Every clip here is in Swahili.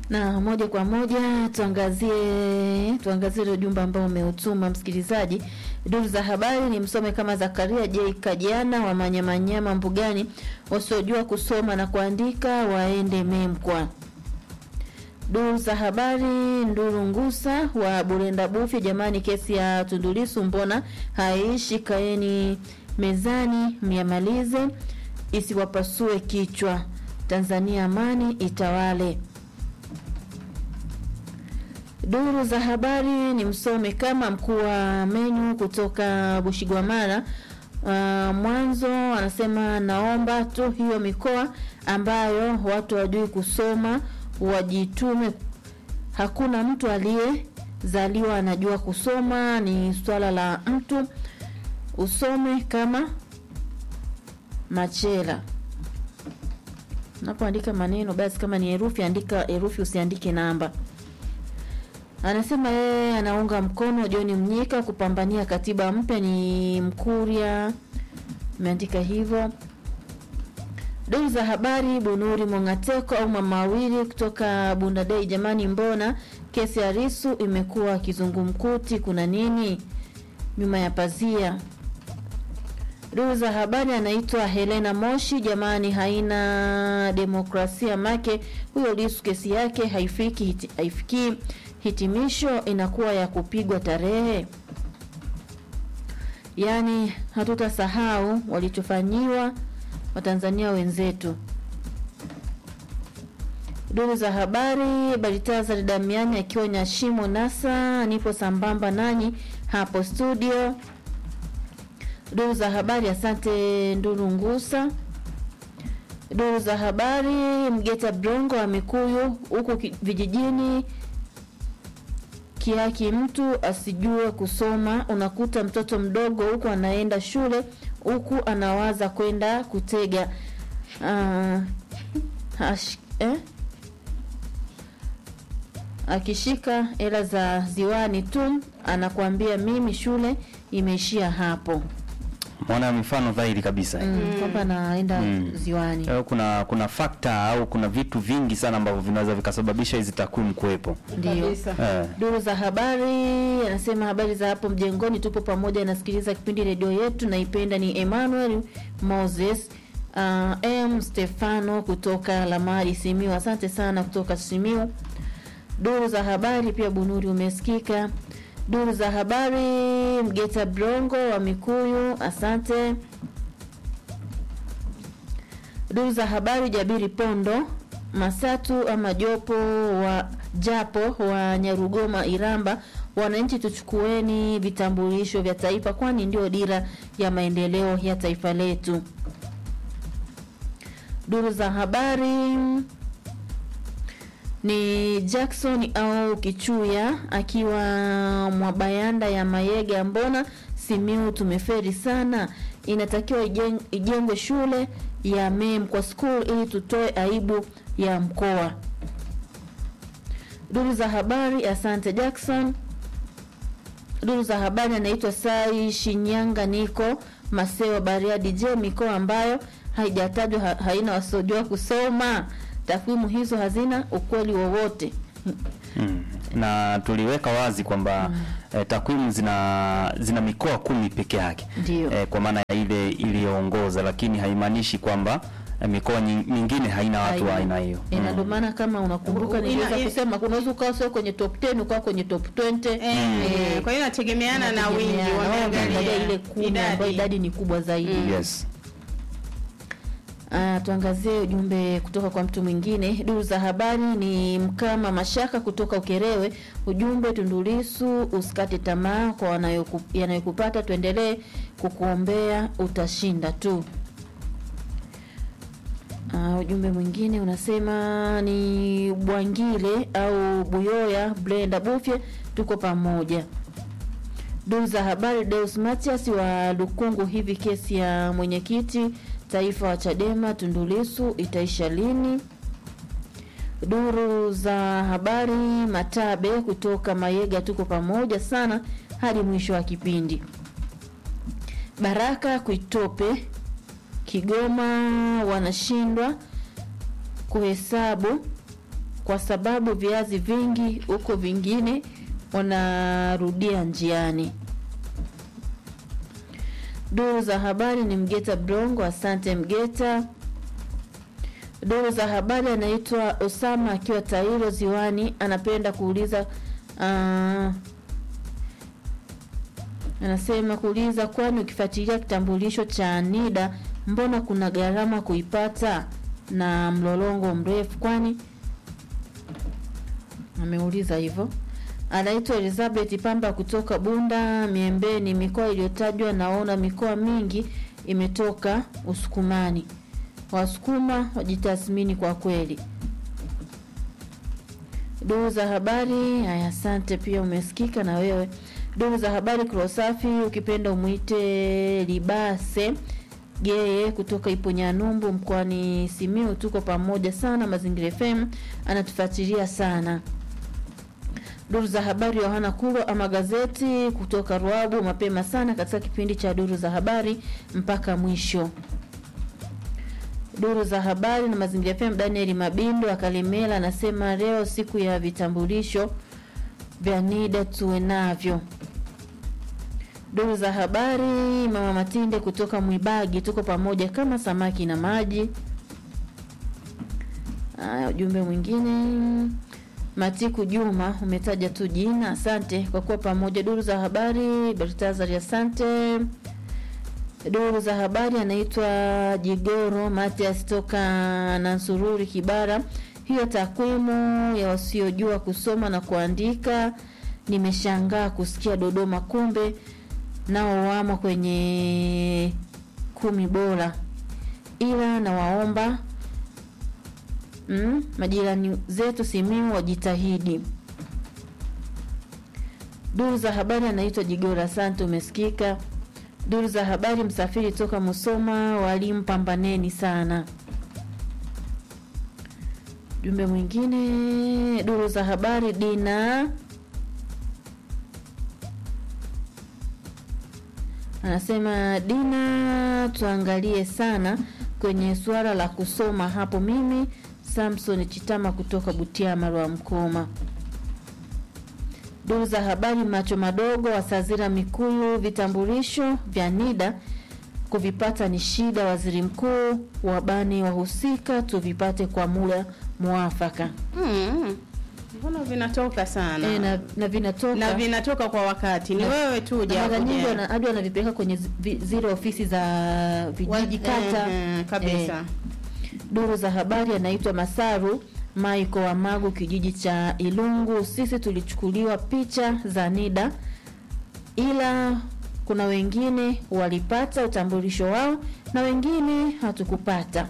Na moja kwa moja tuangazie tuangazie ile ujumbe ambao umeutuma msikilizaji. Duru za habari ni msome kama Zakaria J Kajiana wa Manyamanyama Mbugani, wasiojua kusoma na kuandika waende Memkwa. Duru za habari Nduru Ngusa wa Burenda Bufi, jamani, kesi ya Tundulisu mbona haishi? Kaeni mezani myamalize, isiwapasue kichwa. Tanzania amani itawale. Duru za habari ni msome kama mkuu wa menyu kutoka Bushigwamara uh, mwanzo anasema naomba tu hiyo mikoa ambayo watu wajui kusoma wajitume. Hakuna mtu aliyezaliwa anajua kusoma, ni swala la mtu usome kama machela. Unapoandika maneno basi, kama ni herufi andika herufi, usiandike namba. Anasema yeye anaunga mkono John Mnyika kupambania katiba mpya, ni Mkuria imeandika hivyo. Duru za habari Bunuri Mongateko au mama wawili kutoka Bundadei, jamani, mbona kesi ya Risu imekuwa kizungumkuti? Kuna nini nyuma ya pazia? Duru za habari anaitwa Helena Moshi, jamani, haina demokrasia make huyo Lisu kesi yake haifiki hiti, haifikii hitimisho, inakuwa ya kupigwa tarehe. Yaani hatutasahau walichofanyiwa Watanzania wenzetu. Duru za habari Baritazar Damiani akiwa Nyashimo Nasa, nipo sambamba nanyi hapo studio. Duru za habari, asante Nduru Ngusa. Duru za habari Mgeta Brongo wa Mikuyu huku vijijini kiaki, mtu asijue kusoma, unakuta mtoto mdogo huku anaenda shule huku anawaza kwenda kutega uh, hash, eh? akishika hela za ziwani tu anakuambia mimi shule imeishia hapo. Mwana mifano dhahiri kabisa. Mm, kwamba anaenda Mm. ziwani. Kwa hiyo kuna kuna fakta au kuna vitu vingi sana ambavyo vinaweza vikasababisha hizi takwimu kuwepo. Ndio. Kabisa. Eh. Duru za habari anasema habari za hapo mjengoni, tupo pamoja, nasikiliza kipindi redio yetu, naipenda. Ni Emmanuel Moses uh, M Stefano kutoka Lamari Simiu, asante sana kutoka Simiu. Duru za habari pia Bunuri umesikika. Duru za habari Mgeta Brongo wa Mikuyu, asante. Duru za habari Jabiri Pondo Masatu ama jopo wa japo wa Nyarugoma Iramba, wananchi tuchukueni vitambulisho vya taifa, kwani ndio dira ya maendeleo ya taifa letu. Duru za habari ni Jackson au Kichuya akiwa Mwabayanda ya Mayega, mbona Simiu tumeferi sana, inatakiwa ijeng- ijengwe shule ya MEM kwa school ili tutoe aibu ya mkoa. Duru za habari, asante Jackson. Duru za habari anaitwa Sai Shinyanga, niko Masewa Bariadi. Je, mikoa ambayo haijatajwa ha, haina wasiojua kusoma? Takwimu hizo hazina ukweli wowote. Mm. Na tuliweka wazi kwamba eh, takwimu zina zina mikoa kumi peke yake Ndio. eh, kwa maana ya ile iliyoongoza, lakini haimaanishi kwamba eh, mikoa nyi- mingine haina watu wa aina hiyo. Eh, na Mm. ndio maana kama unakumbuka Ina- niliweza ina- kusema unaweza ukawa sio kwenye top 10 ukawa kwenye top 20. Eh, Eh, kwa hiyo inategemeana na wingi inategemeana. Wao wameangalia wameangalia ile kumi ambayo idadi ni kubwa zaidi. Yes. Ah, tuangazie ujumbe kutoka kwa mtu mwingine. Duru za habari ni Mkama Mashaka kutoka Ukerewe. Ujumbe Tundulisu, usikate tamaa kwa wanayoku- yanayokupata, tuendelee kukuombea, utashinda tu. Ah, ujumbe mwingine unasema ni Bwangile au Buyoya Brenda Bufye, tuko pamoja. Duru za habari Deus Matias wa Lukungu, hivi kesi ya mwenyekiti taifa wa Chadema Tundulisu itaisha lini? Duru za habari Matabe kutoka Mayega, tuko pamoja sana hadi mwisho wa kipindi. Baraka Kuitope Kigoma wanashindwa kuhesabu kwa sababu viazi vingi huko vingine wanarudia njiani. Duru za habari ni Mgeta Brongo, asante Mgeta. Duru za habari anaitwa Osama akiwa Tairo Ziwani, anapenda kuuliza uh, anasema kuuliza, kwani ukifuatilia kitambulisho cha NIDA mbona kuna gharama kuipata na mlolongo mrefu? Kwani ameuliza hivyo. Anaitwa Elizabeth Pamba kutoka Bunda Miembeni. Mikoa iliyotajwa naona mikoa mingi imetoka Usukumani. Wasukuma wajitathmini kwa kweli. Duru za habari haya, asante pia, umesikika na wewe. Duru za habari Krosafi, ukipenda umwite Libase Geye kutoka Iponyanumbu mkoani Simiu, tuko pamoja sana. Mazingira FM anatufuatilia sana. Duru za habari Yohana Kuro ama gazeti kutoka Ruabu, mapema sana katika kipindi cha duru za habari mpaka mwisho. Duru za habari na mazingira FM, Daniel Mabindo akalimela anasema leo siku ya vitambulisho vya NIDA tuwe navyo. Duru za habari mama Matinde kutoka Mwibagi, tuko pamoja kama samaki na maji. Haya, ujumbe mwingine Matiku Juma, umetaja tu jina, asante kwa kuwa pamoja. Duru za habari Bertazari, asante. Duru za habari anaitwa Jigoro Matias toka Nansururi Kibara. Hiyo takwimu ya wasiojua kusoma na kuandika, nimeshangaa kusikia Dodoma, kumbe nao wamo kwenye kumi bora, ila nawaomba mm, majirani zetu Simiu wajitahidi. Duru za habari anaitwa Jigora, asante, umesikika. Duru za habari Msafiri toka Musoma, walimu pambaneni sana. Jumbe mwingine, duru za habari Dina anasema Dina, tuangalie sana kwenye suala la kusoma hapo. Mimi Samson Chitama kutoka Butiama Rwa Mkoma. Duru za habari macho madogo Wasazira Mikuyu, vitambulisho vya NIDA kuvipata ni shida. Waziri mkuu wabani wahusika tuvipate kwa muda mwafaka. Mm. Mbona vinatoka sana E, na, na vinatoka na vinatoka kwa wakati, ni Na- wewe tu na huja mara nyingi kuja- wana- hadi wanavipeleka kwenye zi- vi- zile ofisi za wa- vijiji kata. eh, eh, kabisa Eh, duru za habari anaitwa Masaru Maiko wa Magu, kijiji cha Ilungu. Sisi tulichukuliwa picha za NIDA, ila kuna wengine walipata utambulisho wao na wengine hatukupata.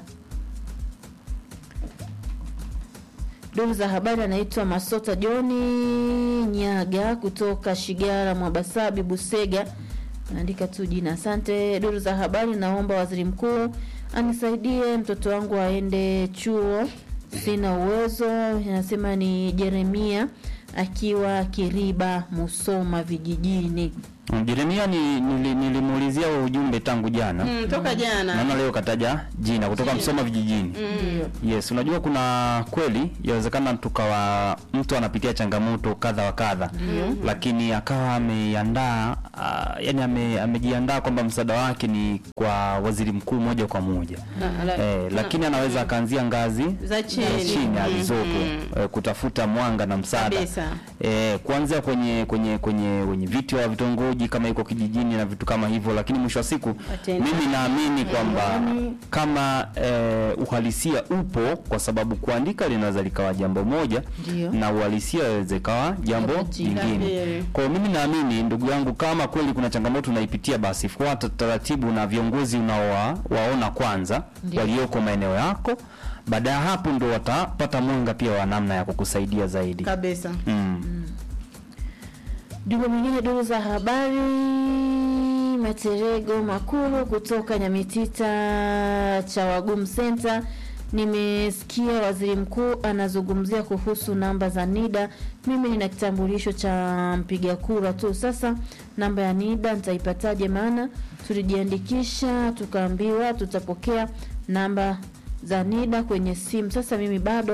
Duru za habari anaitwa Masota Joni Nyaga kutoka Shigara Mwabasabi Busega, naandika tu jina. Asante. Duru za habari, naomba waziri mkuu anisaidie mtoto wangu aende chuo, sina uwezo. Anasema ni Jeremia akiwa Kiriba Musoma vijijini. Jeremia ni nili- nilimuulizia huo ujumbe tangu jana. mm, toka jana Naona leo kataja jina kutoka Msoma vijijini. Mm. Yes, unajua kuna kweli yawezekana tukawa mtu anapitia changamoto kadha wa kadha, lakini akawa ameandaa uh, yani ame, amejiandaa kwamba msaada wake ni kwa waziri mkuu moja kwa moja Na- la- eh, lakini anaweza akaanzia ngazi za chini, za chini Mm, alizopo mm. eh, kutafuta mwanga na msaada Kabisa. eh, kuanzia kwenye kwenye kwenye wenye viti wa vitongoji kama iko kijijini na vitu kama hivyo, lakini mwisho wa siku Watenda. mimi naamini kwamba Yaani- kama eh, uhalisia upo, kwa sababu kuandika linaweza likawa jambo moja Ndio. na uhalisia inaweza ikawa jambo Jambo jingine. jingine. Kwa hiyo mimi naamini ndugu yangu, kama kweli kuna changamoto unaipitia, basi fuata taratibu na viongozi unaowaona kwanza Ndio. walioko maeneo yako. Baada ya hapo ndo watapata mwanga pia wa namna ya kukusaidia zaidi. kabisa Mm. Jumbe mwingine, duru za habari Materego Makuru kutoka Nyamitita cha Wagum Center. Nimesikia waziri mkuu anazungumzia kuhusu namba za NIDA. Mimi nina kitambulisho cha mpiga kura tu. Sasa namba ya NIDA nitaipataje? Maana tulijiandikisha tukaambiwa tutapokea namba za NIDA kwenye simu. Sasa mimi bado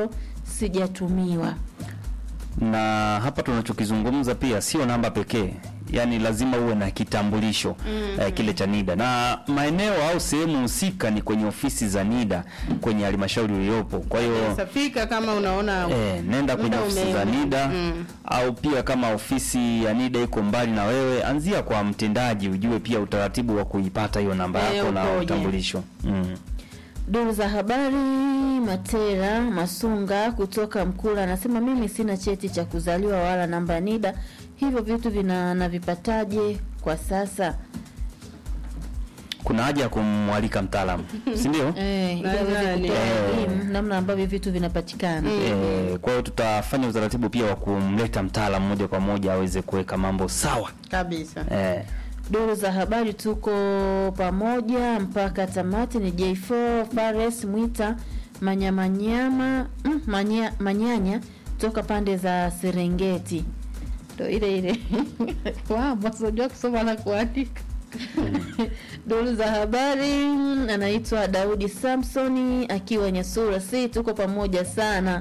sijatumiwa. na hapa tunachokizungumza pia sio namba pekee yaani lazima uwe na kitambulisho eh, kile cha NIDA na maeneo au sehemu husika ni kwenye ofisi za NIDA kwenye halmashauri iliyopo. Kwa hiyo Safika kama unaona eh, nenda kwenye muda ofisi za ume- NIDA Mm. au pia kama ofisi ya NIDA iko mbali na wewe, anzia kwa mtendaji, ujue pia utaratibu wa kuipata hiyo namba Eh, yako na ukoje? utambulisho mm. Duru za habari Matera Masunga kutoka Mkula anasema mimi sina cheti cha kuzaliwa wala namba ya NIDA, hivyo vitu vina navipataje kwa sasa? Kuna haja ya kumwalika mtaalamu, si ndio? Eh, ili aweze Nadhani. kutoa Eh. elimu namna ambavyo vitu vinapatikana. Eh, kwa hiyo tutafanya utaratibu pia wa kumleta mtaalamu moja kwa moja aweze kuweka mambo sawa. kabisa. Eh, Duru za habari tuko pamoja mpaka tamati. Ni J4 Fares Mwita Manyamanyama mm, manya, Manyanya toka pande za Serengeti, ndo ile ile wasojua kusoma na kuandika. Duru za habari anaitwa Daudi Samsoni akiwa Nyasura, si tuko pamoja sana.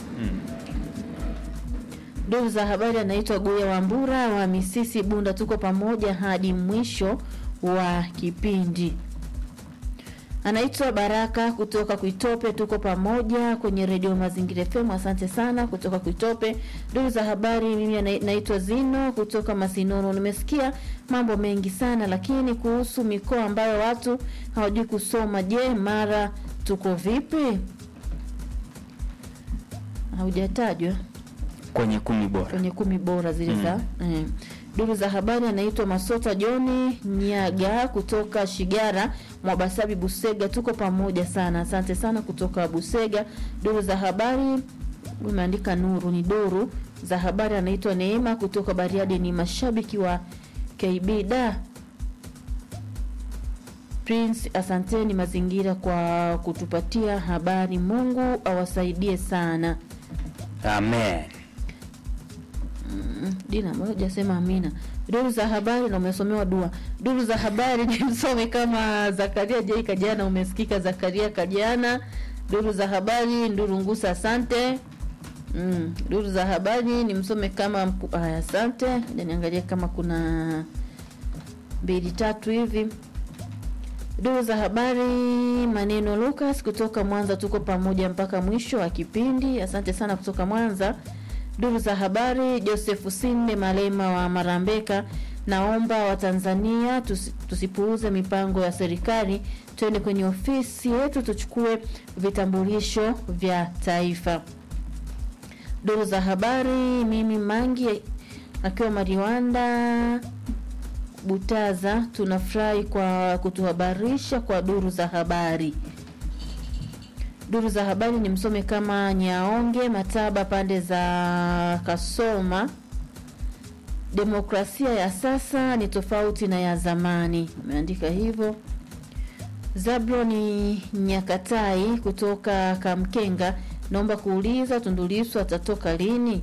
Duru za habari anaitwa Guya Wambura wa Misisi Bunda, tuko pamoja hadi mwisho wa kipindi. Anaitwa Baraka kutoka Kuitope, tuko pamoja kwenye redio Mazingira FM. Asante sana kutoka Kuitope. Duru za habari, mimi ana- naitwa Zino kutoka Masinono. Nimesikia mambo mengi sana, lakini kuhusu mikoa ambayo watu hawajui kusoma, je, Mara tuko vipi? Haujatajwa kwenye kumi bora. kwenye kumi bora zile za eh. Duru za habari anaitwa Masota Joni Nyaga kutoka Shigara Mwabasabi Busega, tuko pamoja sana. Asante sana kutoka Busega. Duru za habari umeandika Nuru, ni duru za habari anaitwa Neema kutoka Bariadi, ni mashabiki wa KB da Prince, asanteni mazingira kwa kutupatia habari. Mungu awasaidie sana. Amen. Mm, Dina mbona hujasema amina. Duru za habari na umesomewa dua. Duru za habari ni msome kama Zakaria J Kajana, umesikika Zakaria Kajana. Duru za habari Nduru Ngusa, asante. Mm, duru za habari ni msome kama mku- haya, asante. Ngoja niangalie kama kuna mbili tatu hivi. Duru za habari maneno Lucas kutoka Mwanza, tuko pamoja mpaka mwisho wa kipindi. Asante sana kutoka Mwanza. Duru za habari Joseph Sinde Malema wa Marambeka, naomba Watanzania tusi, tusipuuze mipango ya serikali, twende kwenye ofisi yetu tuchukue vitambulisho vya taifa. Duru za habari mimi Mangi akiwa Mariwanda Butaza, tunafurahi kwa kutuhabarisha kwa duru za habari. Duru za habari ni msome kama Nyaonge Mataba, pande za Kasoma. Demokrasia ya sasa ni tofauti na ya zamani, ameandika hivyo. Zabloni Nyakatai kutoka Kamkenga, naomba kuuliza Tundu Lissu atatoka lini?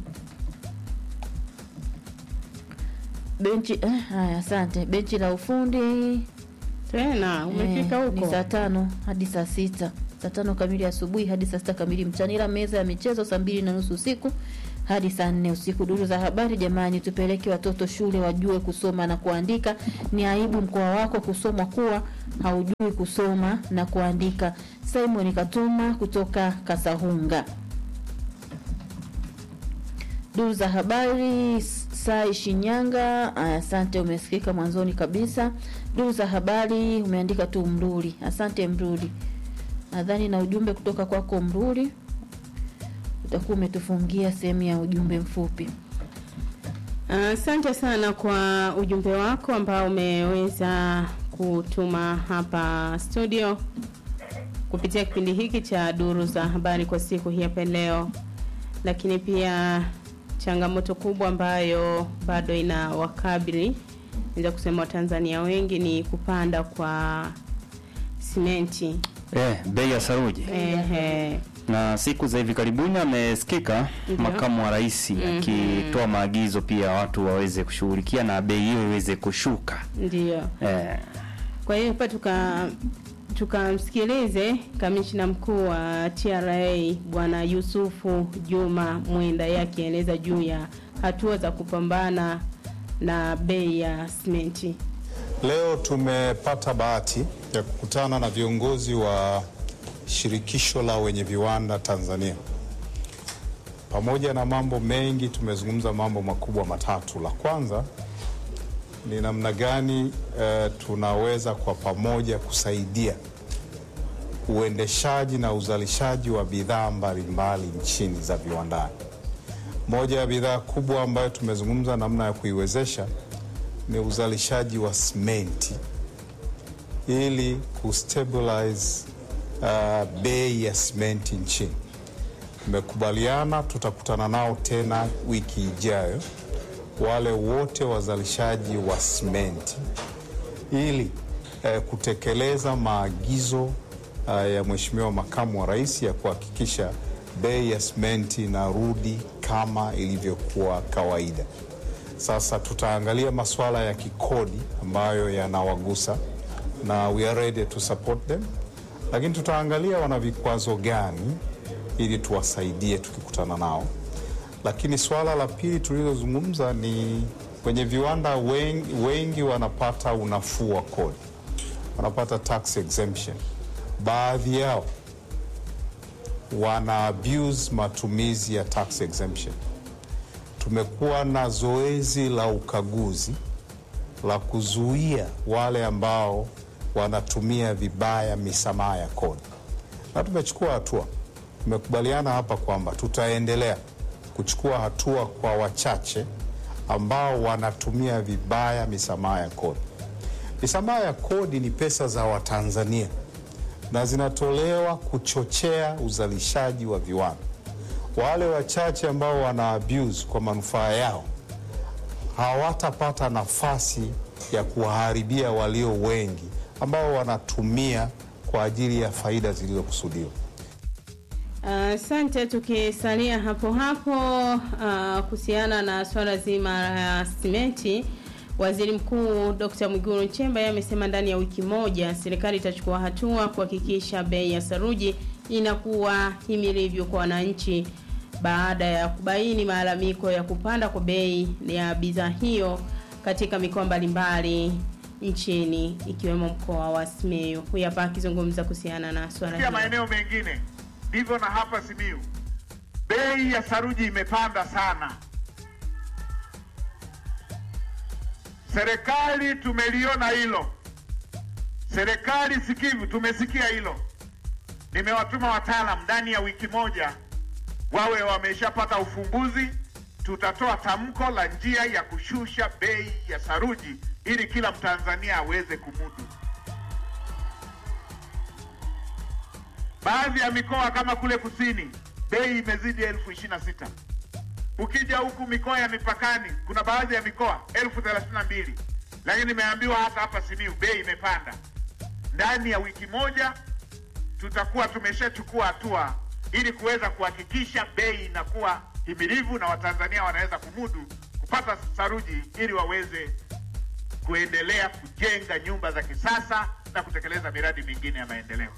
Benchi eh, haya, asante. Benchi la ufundi Tena umefika Eh, huko. Ni saa tano hadi saa sita saa tano kamili asubuhi hadi saa sita kamili mchana, ila meza ya michezo saa mbili na nusu usiku hadi saa nne usiku. Duru za habari, jamani, tupeleke watoto shule wajue kusoma na kuandika. Ni aibu mkoa wako kusomwa kuwa haujui kusoma na kuandika. Simon Katuma kutoka Kasahunga. Duru za habari Sai Shinyanga, aya, asante, umesikika mwanzoni kabisa. Duru za habari umeandika tu Mruli, asante Mruli. Nadhani na ujumbe kutoka kwako Mruli utakuwa umetufungia sehemu ya ujumbe mfupi. Asante sana kwa ujumbe wako ambao umeweza kutuma hapa studio kupitia kipindi hiki cha duru za habari kwa siku hii hapa leo, lakini pia changamoto kubwa ambayo bado ina wakabili naweza kusema Watanzania wengi ni kupanda kwa simenti. Eh, bei ya saruji Ehe. na siku za hivi karibuni amesikika Ndio. makamu wa rais akitoa maagizo pia watu waweze kushughulikia na bei hiyo iweze kushuka. Ndio. Eh, Kwa hiyo hapa tuka tukamsikilize kamishna mkuu wa TRA Bwana Yusufu Juma Mwenda yeye akieleza juu ya hatua za kupambana na bei ya simenti. Leo tumepata bahati ya kukutana na viongozi wa shirikisho la wenye viwanda Tanzania. Pamoja na mambo mengi, tumezungumza mambo makubwa matatu. La kwanza ni namna gani eh, tunaweza kwa pamoja kusaidia uendeshaji na uzalishaji wa bidhaa mbalimbali nchini za viwandani. Moja ya bidhaa kubwa ambayo tumezungumza namna ya kuiwezesha ni uzalishaji wa simenti ili kustabilize uh, bei ya simenti nchini. Tumekubaliana tutakutana nao tena wiki ijayo, wale wote wazalishaji wa simenti ili eh, kutekeleza maagizo uh, ya Mheshimiwa Makamu wa Rais ya kuhakikisha bei ya simenti inarudi kama ilivyokuwa kawaida. Sasa tutaangalia masuala ya kikodi ambayo yanawagusa na we are ready to support them, lakini tutaangalia wana vikwazo gani ili tuwasaidie tukikutana nao. Lakini swala la pili tulilozungumza ni kwenye viwanda wengi, wengi wanapata unafuu wa kodi, wanapata tax exemption. Baadhi yao wana abuse matumizi ya tax exemption. Tumekuwa na zoezi la ukaguzi la kuzuia wale ambao wanatumia vibaya misamaha ya kodi, na tumechukua hatua. Tumekubaliana hapa kwamba tutaendelea kuchukua hatua kwa wachache ambao wanatumia vibaya misamaha ya kodi. Misamaha ya kodi ni pesa za Watanzania na zinatolewa kuchochea uzalishaji wa viwanda. Wale wachache ambao wana abuse kwa manufaa yao hawatapata nafasi ya kuwaharibia walio wengi ambao wanatumia kwa ajili ya faida zilizokusudiwa. Asante. tukisalia hapo hapo uh, kuhusiana na swala zima la simenti, waziri mkuu Dr. Mwigulu Nchemba yeye amesema ndani ya wiki moja serikali itachukua hatua kuhakikisha bei ya saruji inakuwa himilivyo kwa wananchi baada ya kubaini malalamiko ya kupanda kwa bei ya bidhaa hiyo katika mikoa mbalimbali nchini ikiwemo mkoa wa Simiyu. Huyu hapa akizungumza kuhusiana na swala Pia hilo. maeneo mengine ndivyo na hapa Simiyu, bei ya saruji imepanda sana. Serikali tumeliona hilo, serikali sikivu, tumesikia hilo. Nimewatuma wataalam ndani ya wiki moja wawe wameshapata ufumbuzi. Tutatoa tamko la njia ya kushusha bei ya saruji ili kila Mtanzania aweze kumudu. Baadhi ya mikoa kama kule kusini bei imezidi elfu ishirini na sita. Ukija huku mikoa ya mipakani kuna baadhi ya mikoa elfu thelathini na mbili, lakini nimeambiwa hata hapa Simiyu bei imepanda. Ndani ya wiki moja tutakuwa tumeshachukua hatua ili kuweza kuhakikisha bei inakuwa himilivu na Watanzania wanaweza kumudu kupata saruji ili waweze kuendelea kujenga nyumba za kisasa na kutekeleza miradi mingine ya maendeleo.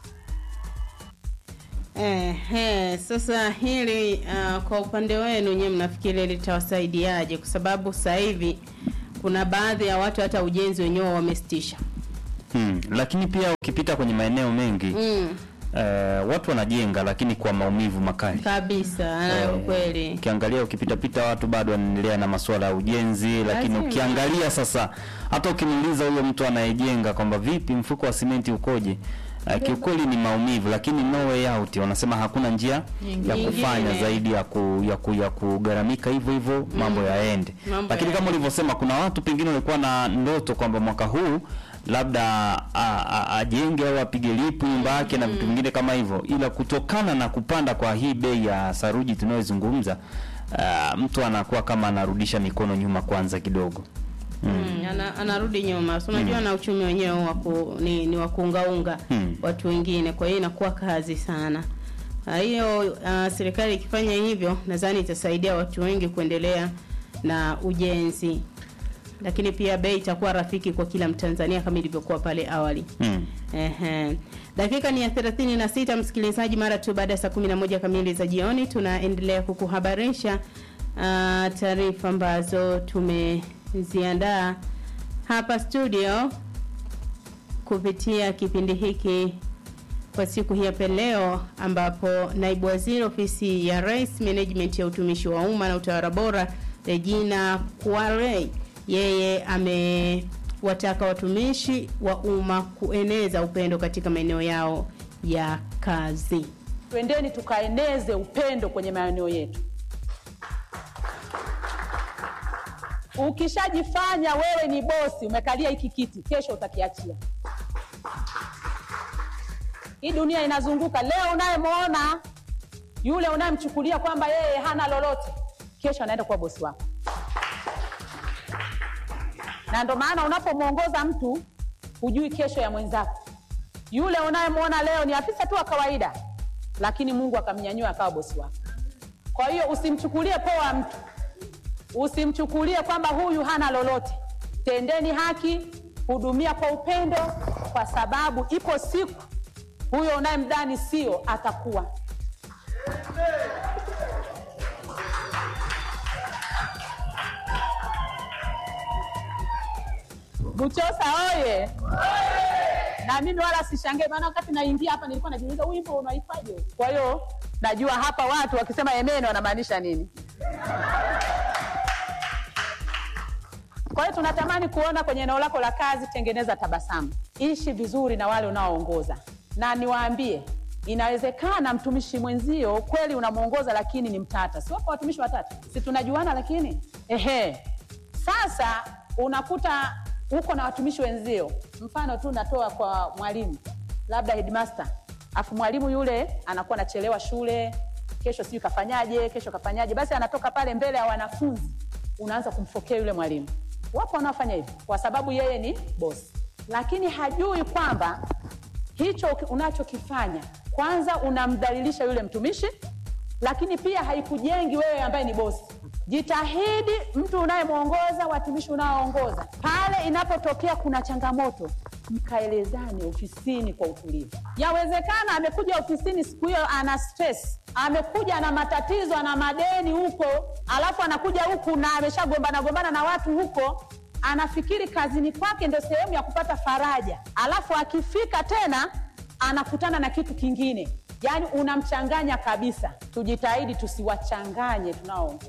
Eh, eh, sasa hili uh, kwa upande wenu nyewe mnafikiri litawasaidiaje? Kwa sababu sasa hivi kuna baadhi ya watu hata ujenzi wenyewe wamesitisha. Hmm. Lakini pia ukipita kwenye maeneo mengi Mm, eh, watu wanajenga lakini kwa maumivu makali. kabisa Eh, eh, kweli. Ukiangalia ukipitapita watu bado wanaendelea na masuala ya ujenzi, lakini Lazima. ukiangalia sasa, hata ukimuuliza huyo mtu anayejenga kwamba vipi mfuko wa simenti ukoje, uh, kiukweli ni maumivu, lakini no way out. Wanasema hakuna njia ya Nyingine. kufanya zaidi ya ku, ya, ku, ya kugharamika hivyo hivyo mambo yaende. Mambo Lakini kama yaende. ulivyosema, kuna watu pengine walikuwa na ndoto kwamba mwaka huu labda a- a- ajenge au apige lipu nyumba yake na vitu vingine kama hivyo, ila kutokana na kupanda kwa hii bei ya saruji tunayozungumza, uh, mtu anakuwa kama anarudisha mikono nyuma kwanza kidogo. Mm, ana, anarudi nyuma. So unajua na uchumi wenyewe wa ku- ni, ni wa kuungaunga Mm. watu wengine, kwa hiyo inakuwa kazi sana. Kwa hiyo uh, serikali ikifanya hivyo, nadhani itasaidia watu wengi kuendelea na ujenzi. lakini pia bei itakuwa rafiki kwa kila Mtanzania kama ilivyokuwa pale awali. Mm. Ehe. Dakika ni ya 36 msikilizaji, mara tu baada ya saa 11 kamili za jioni tunaendelea kukuhabarisha uh, taarifa ambazo tumeziandaa hapa studio kupitia kipindi hiki kwa siku hii hapa leo, ambapo naibu waziri ofisi ya Rais, management ya utumishi wa umma na utawala bora, Regina Kware, yeye amewataka watumishi wa umma kueneza upendo katika maeneo yao ya kazi. Twendeni tukaeneze upendo kwenye maeneo yetu. Ukishajifanya wewe ni bosi, umekalia hiki kiti, kesho utakiachia. Hii dunia inazunguka. Leo unayemwona yule unayemchukulia kwamba yeye hana lolote, kesho anaenda kuwa bosi wako. Na ndo maana unapomwongoza mtu hujui kesho ya mwenzako. Yule unayemwona leo ni afisa tu wa kawaida, lakini Mungu akamnyanyua akawa bosi wako. Kwa hiyo usimchukulie poa mtu, usimchukulie kwamba huyu hana lolote. Tendeni haki, hudumia kwa upendo, kwa sababu ipo siku huyo unayemdhani sio atakuwa. Buchosa oye! Na mimi wala sishangae, maana wakati naingia hapa nilikuwa najiuliza huu wimbo unaifaje? Kwa hiyo najua hapa watu wakisema amen wanamaanisha nini. Kwa hiyo tunatamani kuona kwenye eneo lako la kazi, tengeneza tabasamu, ishi vizuri na wale unaoongoza, na niwaambie, inawezekana mtumishi mwenzio kweli unamwongoza, lakini ni mtata. Si wapo watumishi watata? Si tunajuana? Lakini ehe, sasa unakuta uko na watumishi wenzio, mfano tu natoa kwa mwalimu, labda headmaster, afu mwalimu yule anakuwa anachelewa shule, kesho sijui kafanyaje, kesho kafanyaje, basi anatoka pale mbele ya wanafunzi, unaanza kumfokea yule mwalimu. Wapo wanaofanya hivyo kwa sababu yeye ni bosi, lakini hajui kwamba hicho unachokifanya kwanza unamdhalilisha yule mtumishi, lakini pia haikujengi wewe ambaye ni bosi. Jitahidi mtu unayemwongoza, watumishi unaoongoza, pale inapotokea kuna changamoto, mkaelezane ofisini kwa utulivu. Yawezekana amekuja ofisini siku hiyo ana stress, amekuja na matatizo, ana madeni huko, alafu anakuja huku na ameshagombana gombana na watu huko, anafikiri kazini kwake ndio sehemu ya kupata faraja, alafu akifika tena anakutana na kitu kingine, yaani unamchanganya kabisa. Tujitahidi tusiwachanganye tunaoongoza.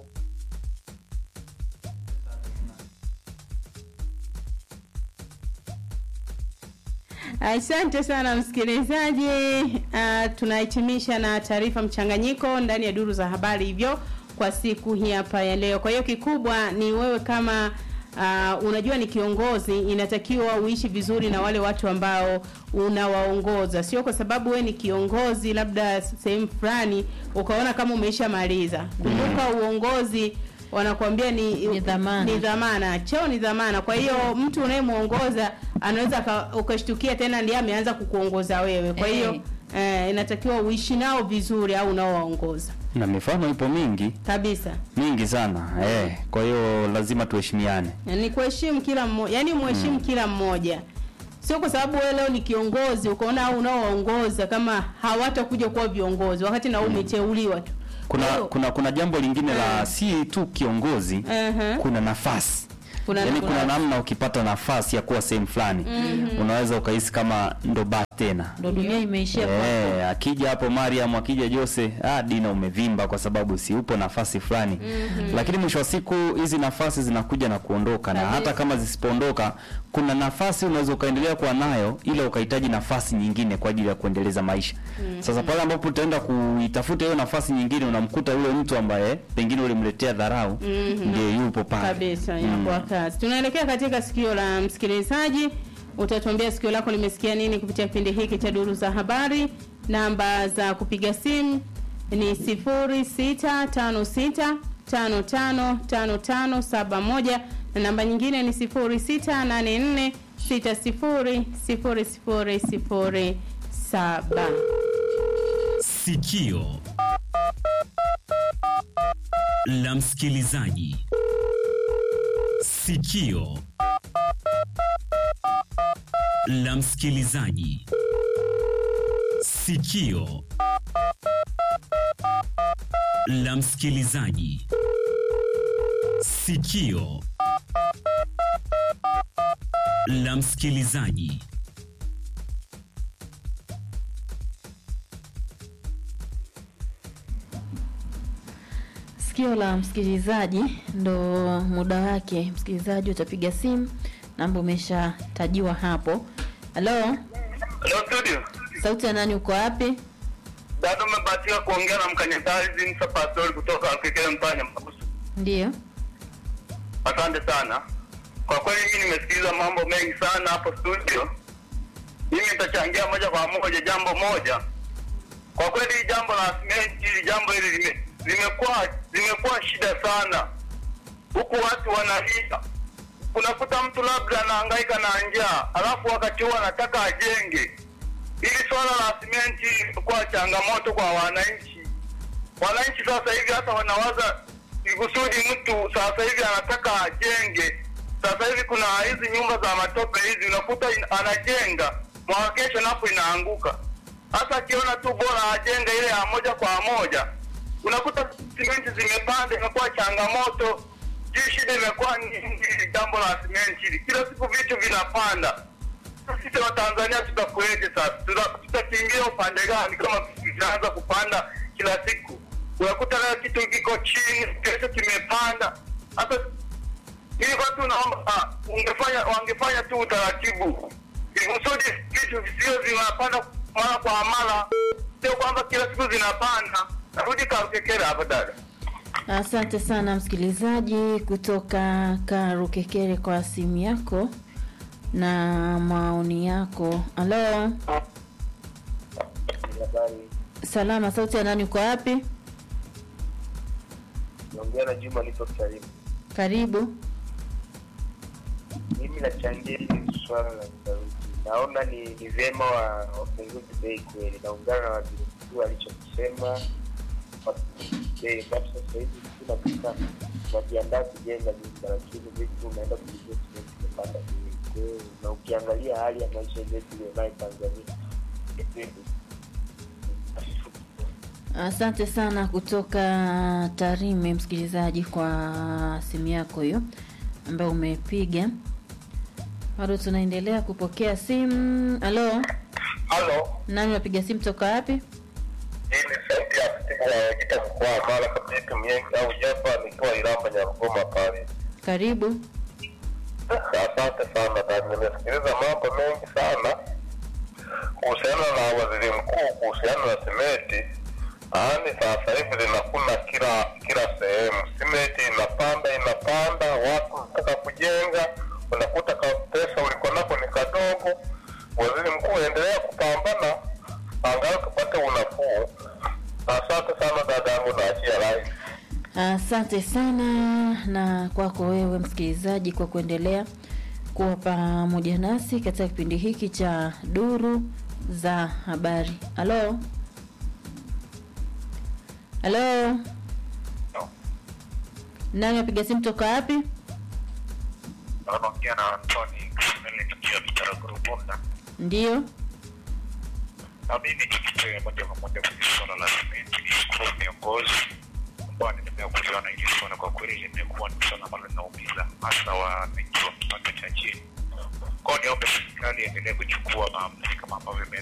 Asante sana msikilizaji. Uh, tunahitimisha na taarifa mchanganyiko ndani ya duru za habari hivyo kwa siku hii hapa ya leo. Kwa hiyo kikubwa ni wewe kama uh, unajua ni kiongozi, inatakiwa uishi vizuri na wale watu ambao unawaongoza, sio kwa sababu wewe ni kiongozi labda sehemu fulani ukaona kama umeishamaliza. Kumbuka uongozi wanakuambia ni, Ni dhamana. ni dhamana, cheo ni dhamana. Kwa hiyo mtu unayemwongoza anaweza aka- ukashtukia tena ndiye ameanza kukuongoza wewe. Kwa hiyo eh, inatakiwa uishi nao vizuri au unaowaongoza Na mifano ipo mingi kabisa. mingi sana eh, kwa hiyo lazima tuheshimiane. ni kuheshimu kila mmoja, yani mheshimu kila mmoja, sio kwa sababu wewe leo ni kiongozi ukaona au unaoongoza kama hawatakuja kuwa viongozi wakati na wewe umeteuliwa tu. Kuna Kwa hiyo- kuna kuna jambo lingine la si tu kiongozi, Ehe. kuna nafasi Kuna- yaani kuna- kuna namna ukipata nafasi ya kuwa sehemu fulani unaweza ukahisi kama ndo ba tena ndo dunia imeishia kwako. Eh, akija hapo Mariam, akija Jose, ah, Dina umevimba kwa sababu si upo nafasi fulani. Lakini mwisho wa siku hizi nafasi zinakuja na kuondoka, na Kabisa. hata kama zisipoondoka, kuna nafasi unaweza ukaendelea kuwa nayo, ila ukahitaji nafasi nyingine kwa ajili ya kuendeleza maisha. Sasa pale ambapo utaenda kuitafuta hiyo nafasi nyingine, unamkuta yule mtu ambaye pengine ulimletea dharau, ndiye yupo pale kabisa inakuwa kazi. Tunaelekea katika sikio la msikilizaji. Utatuambia sikio lako limesikia nini kupitia kipindi hiki cha duru za habari. Namba za kupiga simu ni 0656555571 na namba nyingine ni 0684600007. Sikio la msikilizaji. Sikio la msikilizaji. Sikio la msikilizaji. Sikio la msikilizaji. Sikio la msikilizaji ndo muda wake. Msikilizaji utapiga simu, namba umeshatajiwa hapo. Halo, Hello studio. sauti ya nani? Uko wapi? Bado umebahatika kuongea na mkanyakazi Msa Pastori kutoka Kekele Mpanya Mabusu. Ndiyo. Asante sana. Kwa kweli mimi nimesikiliza mambo mengi sana hapo studio. Mimi nitachangia moja kwa moja jambo moja. Kwa kweli hili jambo la simenti, hili jambo hili lime- limekuwa limekuwa shida sana, huku watu wanalia. Unakuta mtu labda anahangaika na njaa, alafu wakati huo anataka ajenge. Hili swala la simenti limekuwa changamoto kwa wananchi. Wananchi sasa hivi hata wanawaza ikusudi mtu sasa hivi anataka ajenge. Sasa hivi kuna hizi nyumba za matope hizi, unakuta in- anajenga mwaka kesho napo inaanguka. Hasa akiona tu bora ajenge ile ya moja kwa moja, unakuta simenti zimepanda, imekuwa changamoto. Juu shida imekuwa nyingi, jambo la simenti hili, kila siku vitu vinapanda. Sisi wa Tanzania tutakueje sasa? Tuta- Tutakimbia upande gani kama vitu vinaanza kupanda kila siku? Unakuta leo kitu kiko chini, kesho kimepanda. Hata ili watu naomba ah, ungefanya wangefanya tu utaratibu ili kusudi vitu visio zinapanda mara kwa mara, sio kwamba kila siku zinapanda. Narudi Karukekere hapa dada. Asante sana msikilizaji kutoka Karukekere kwa simu yako na maoni yako. Halo, salama. Sauti ya nani? Uko wapi? naongea na Juma lipo karibu. Karibu. Mimi nachangia hili swala la saruji, naona ni ni vyema wa wapunguze bei kweli. Naungana na waziri mkuu alichokisema wapunguze bei, sababu sasa hivi kuna duka unajiandaa kujenga nyumba, lakini vitu unaenda kuingia simenti imepanda bei. Kwa hiyo na ukiangalia hali ya maisha yetu iliyonayo Tanzania Asante sana kutoka Tarime, msikilizaji, kwa simu yako hiyo ambayo umepiga. Bado tunaendelea kupokea simu. Halo, Halo, nani unapiga simu toka wapi? hii ni sauti ya katibu wa Wajita mkoa wa Mara Kabiki Miengi au Jefa, nikiwa Iramba Nyarugoma pale. Karibu. Asante sana dada, nimesikiliza mambo mengi sana kuhusiana na waziri mkuu kuhusiana na simenti. Yaani sasa hivi linakuna kila kila sehemu, simenti inapanda inapanda, watu wanataka kujenga, unakuta ka pesa uliko nako ni kadogo. Waziri mkuu endelea kupambana, angalau tupate unafuu. Asante sana dada yangu, naachia rai. Asante sana na kwako wewe msikilizaji kwa kuendelea kuwa pamoja nasi katika kipindi hiki cha duru za habari. Halo, halo, nani apiga simu toka wapi? Naongea na Antoni Kisimele nikiwa Bitaraguru Bunda. Ndiyo, na mimi nikitoe moja kwa moja kwenye suala la simenti, nishukuru viongozi ambao niendelea kuliona hili suala. Kwa kweli limekuwa ni suala ambalo linaumiza hasa wananchi wa kipato cha chini. Kwao niombe serikali iendelee kuchukua maamuzi kama ambavyo ime-